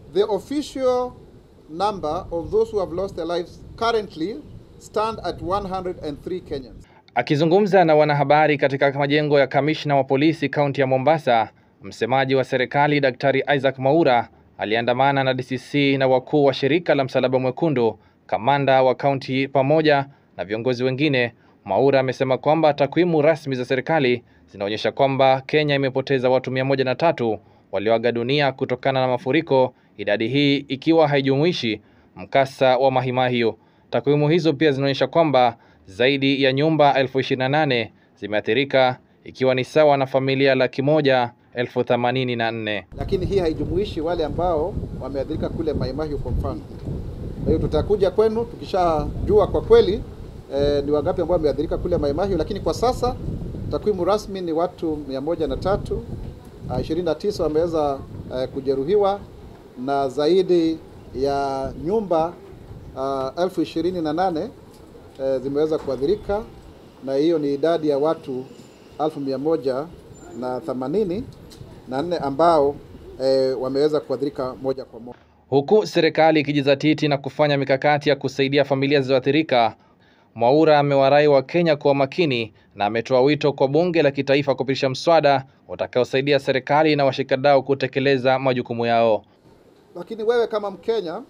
The official number of those who have lost their lives currently stand at 103 Kenyans. Akizungumza na wanahabari katika majengo ya kamishna wa polisi kaunti ya Mombasa, msemaji wa serikali Daktari Isaac Mwaura aliandamana na DCC na wakuu wa shirika la Msalaba Mwekundu, kamanda wa kaunti pamoja na viongozi wengine. Mwaura amesema kwamba takwimu rasmi za serikali zinaonyesha kwamba Kenya imepoteza watu mia moja na tatu walioaga dunia kutokana na mafuriko, idadi hii ikiwa haijumuishi mkasa wa Mahimahiu. Takwimu hizo pia zinaonyesha kwamba zaidi ya nyumba elfu ishirini na nane zimeathirika ikiwa ni sawa na familia laki moja elfu themanini na nne. Lakini hii haijumuishi wale ambao wameathirika kule Mai Mahiu kwa mfano. Kwa hiyo tutakuja kwenu tukishajua kwa kweli eh, ni wangapi ambao wameathirika kule Mai Mahiu, lakini kwa sasa takwimu rasmi ni watu mia moja na tatu, ishirini na tisa wameweza eh, kujeruhiwa na zaidi ya nyumba uh, elfu ishirini na nane eh, zimeweza kuathirika na hiyo ni idadi ya watu elfu mia moja na themanini na nne ambao eh, wameweza kuathirika moja kwa moja. Huku serikali ikijizatiti na kufanya mikakati ya kusaidia familia zilizoathirika, Mwaura amewarai wa Kenya kuwa makini na ametoa wito kwa bunge la kitaifa kupitisha mswada utakaosaidia serikali na washikadau kutekeleza majukumu yao. Lakini wewe kama Mkenya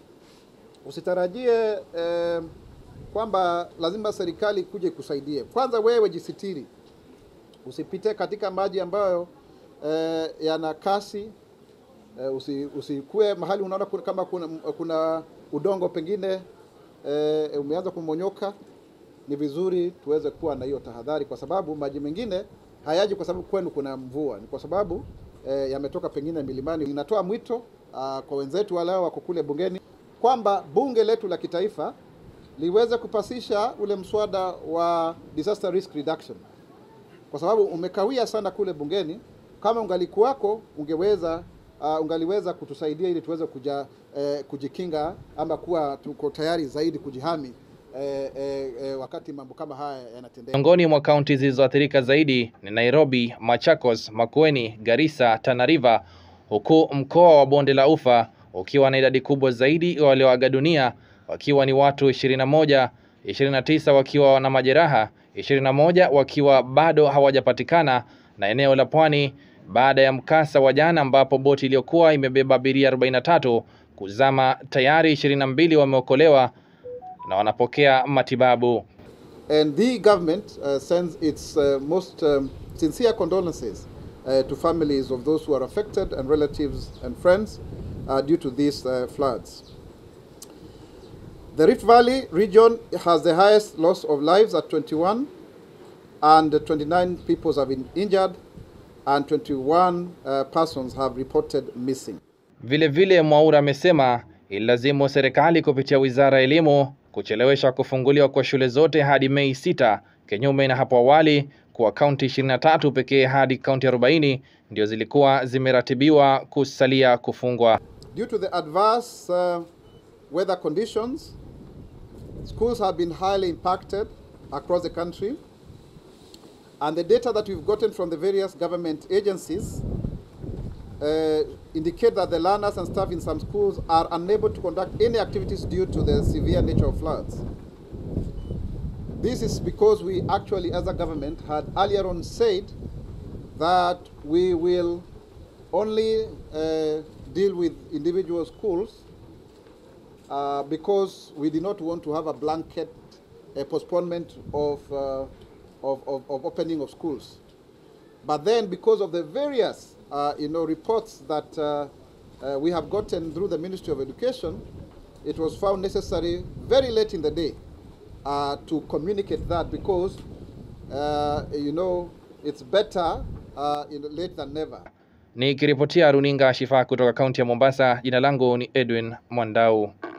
usitarajie eh, kwamba lazima serikali kuje kusaidie. Kwanza wewe jisitiri, usipite katika maji ambayo eh, yana kasi eh, usi, usikue mahali unaona kuna- kama kuna, kuna udongo pengine eh, umeanza kumonyoka. Ni vizuri tuweze kuwa na hiyo tahadhari, kwa sababu maji mengine hayaji kwa sababu kwenu kuna mvua, ni kwa sababu eh, yametoka pengine milimani. Inatoa mwito ah, kwa wenzetu wale wako kule bungeni kwamba bunge letu la kitaifa liweze kupasisha ule mswada wa disaster risk reduction, kwa sababu umekawia sana kule bungeni. Kama ungalikuwako ungeweza uh, ungaliweza kutusaidia ili tuweze kuja, eh, kujikinga ama kuwa tuko tayari zaidi kujihami eh, eh, eh, wakati mambo kama haya yanatendeka. Miongoni mwa kaunti zilizoathirika zaidi ni Nairobi, Machakos, Makueni, Garissa, Tana River, huku mkoa wa Bonde la Ufa ukiwa na idadi kubwa zaidi ya walioaga dunia wakiwa ni watu 21, 29 wakiwa na majeraha, 21 wakiwa bado hawajapatikana, na eneo la Pwani baada ya mkasa wa jana ambapo boti iliyokuwa imebeba abiria 43 kuzama, tayari 22 wameokolewa na wanapokea matibabu. And the government uh, sends its uh, most um, sincere condolences uh, to families of those who are affected and relatives and friends uh, due to these uh, floods. The Rift Valley region has the highest loss of lives at 21, and 29 people have been injured, and 21 uh, persons have reported missing. Vile vile Mwaura amesema ililazimu serikali kupitia wizara ya elimu kuchelewesha kufunguliwa kwa shule zote hadi Mei sita, kinyume na hapo awali kuwa kaunti 23 pekee hadi kaunti 40 ndio zilikuwa zimeratibiwa kusalia kufungwa. Due to the adverse uh, weather conditions, schools have been highly impacted across the country. And the data that we've gotten from the various government agencies uh, indicate that the learners and staff in some schools are unable to conduct any activities due to the severe nature of floods. This is because we actually, as a government, had earlier on said that we will only uh, deal with individual schools uh, because we did not want to have a blanket uh, postponement of, uh, of, of, of opening of schools. But then, because of the various uh, you know, reports that uh, uh, we have gotten through the Ministry of Education, it was found necessary very late in the day uh, to communicate that because, uh, you know, it's better uh, you know, late than never. Nikiripotia runinga Shifaa kutoka kaunti ya Mombasa, jina langu ni Edwin Mwandau.